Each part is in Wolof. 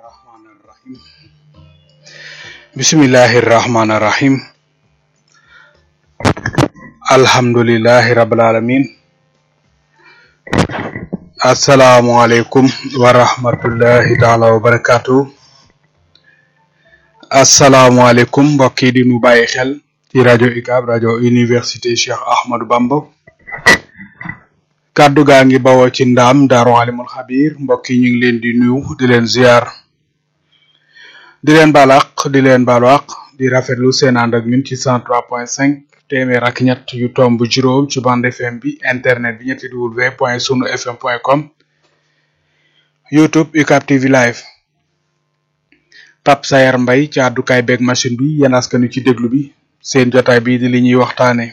rahmaani rahim bismillahi rahmaani rahim alhamdulillahi rabbil alamin asalaamualeykum wa rahmatullahi taala wa barakatuh asalaamualeykum mbokk yi di nu bàyyi xel ci rajo UCAB rajo université Cheikh Ahmadou Bamba kàddu gaa ngi bawoo ci ndaam daaru alimul xabir mbokk yi ñu ngi leen di nuyu di leen ziar di leen baal àq di leen baalu àq di rafetlu seen ànd ak ñun ci cent trois point cinq téeméer ak ñett yu tomb juróom ci bande fm bi internet bi ñetti w point sunu fm point com youtube UCAB TV live Pape Sayar Mbay ci àddukaay beeg machine bi yéen askanu ci déglu bi seen jotaay bi di li ñuy waxtaane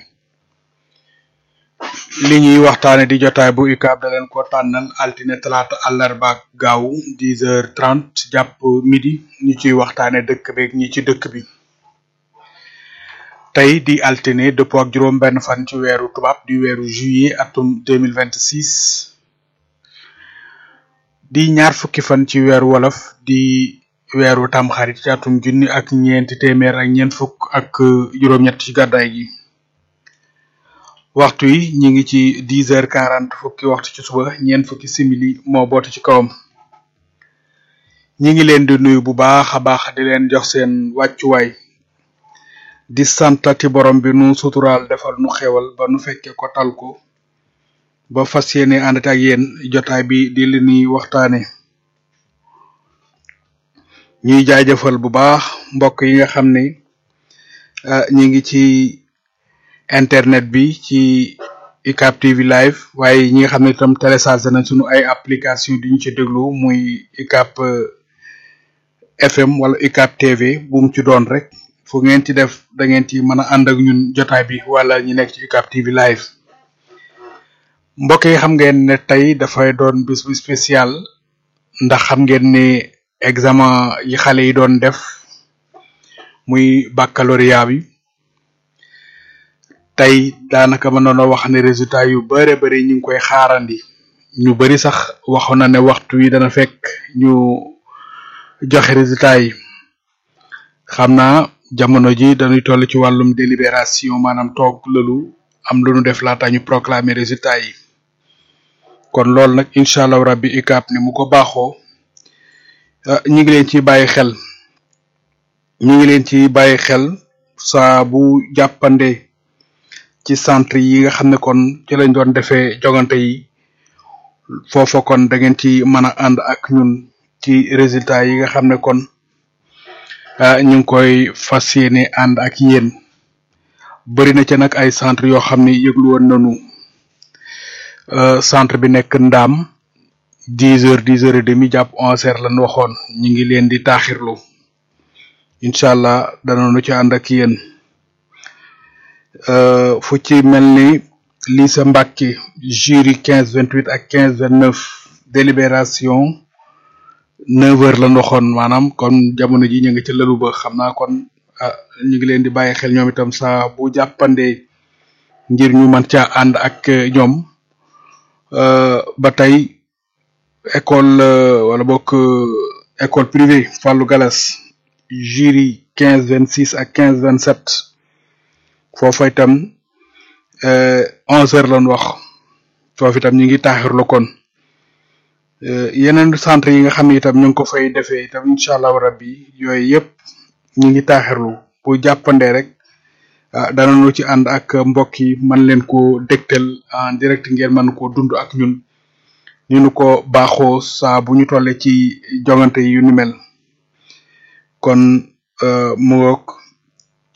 li ñuy waxtaane di jotaay bu UCAB da leen ko tànnal altine talaata àllarba ak gaawu dix heures trente jàpp midi ñu ciy waxtaane dëkk beeg ñi ci dëkk bi tey di altine dëppoo ak juróom benn fan ci weeru tubaab di weeru juillet atum deux mille vingt six di ñaar fukki fan ci weeru wolof di weeru tamxarit ci atum junni ak ñeenti téeméer ak ñeent fukk ak juróom-ñett ci gàddaay gi waxtu yi ñi ngi ci dix heures quarante fukki waxtu ci suba ñeent fukki simili moo boote ci kawam ñi ngi leen di nuyu bu baax a baax di leen jox seen wàccuwaay di santati borom bi nu suturaal defal nu xewal ba nu fekke ko tal ko ba fas yéene àndate ak yéen jotaay bi di li ñuy waxtaane ñuy jaajëfal bu baax mbokk yi nga xam ne ñi ngi ci internet bi ci UCAB TV live waaye ñi nga xam ne itam téléchargé nañ sunu ay application di ñu ci déglu muy UCAB FM wala UCAB TV bu mu ci doon rek fu ngeen ci def da ngeen ci mën a ànd ak ñun jotaay bi wala ñi nekk ci UCAB TV live mbokk yi xam ngeen ne tey dafay doon bis bu spécial ndax xam ngeen ne examen yi xale yi doon def muy baccalauréat bi tey daanaka mën noonu wax ne résultat yu bare bari ñu ngi koy xaarandi ñu bari sax waxoon na ne waxtu wi dana fekk ñu joxe résultat yi xam naa jamono ji dañuy toll ci wàllum délibération maanaam toog lëlu am lu nu def laata ñu proclamer résultat yi kon loolu nag incha allah rabbi UCAB ni mu ko baaxoo ñu ngi leen ci bàyyi xel ñu ngi leen ci bàyyi xel saa bu jàppande ci centre yi nga xam ne kon ci lañ doon defee jogante yi foofa kon da ngeen ci mën a ànd ak ñun ci résultat yi nga xam ne kon ñu ngi koy fas yéene ànd ak yéen bëri na ca nag ay centre yoo xam ne yëglu woon nañu centre bi nekk ndaam dix heures dix heures et demi jàpp onze heures lañ waxoon ñu ngi leen di taaxirlu incha allah danañu ci ànd ak yéen fu ci mel ni lycée Mbacke jury quinze vingt huit ak quinze vingt neuf délibération neuf heures lañ waxoon maanaam kon jamono ji ñu ngi ci lëlu ba xam naa kon ñu ngi leen di bàyyi xel ñoom itam saa bu jàppandee ngir ñu mën caa ànd ak ñoom ba tey école wala bokk école privée Fallou Galas jury quinze vingt six ak quinze vingt sept foofa itam onze heures lañ wax foofu itam ñu ngi taaxirlu kon yeneen centre yi nga xam ne itam ñu ngi ko fay defee itam incha allahu rabbi yooyu yëpp ñu ngi taaxirlu bu jàppandee rek danañu ci ànd ak mbokk yi man leen ko dégtal en direct ngeen mën koo dund ak ñun ñu nu ko baaxoo saa bu ñu tolle ci jongante yu ni mel kon mu ngoog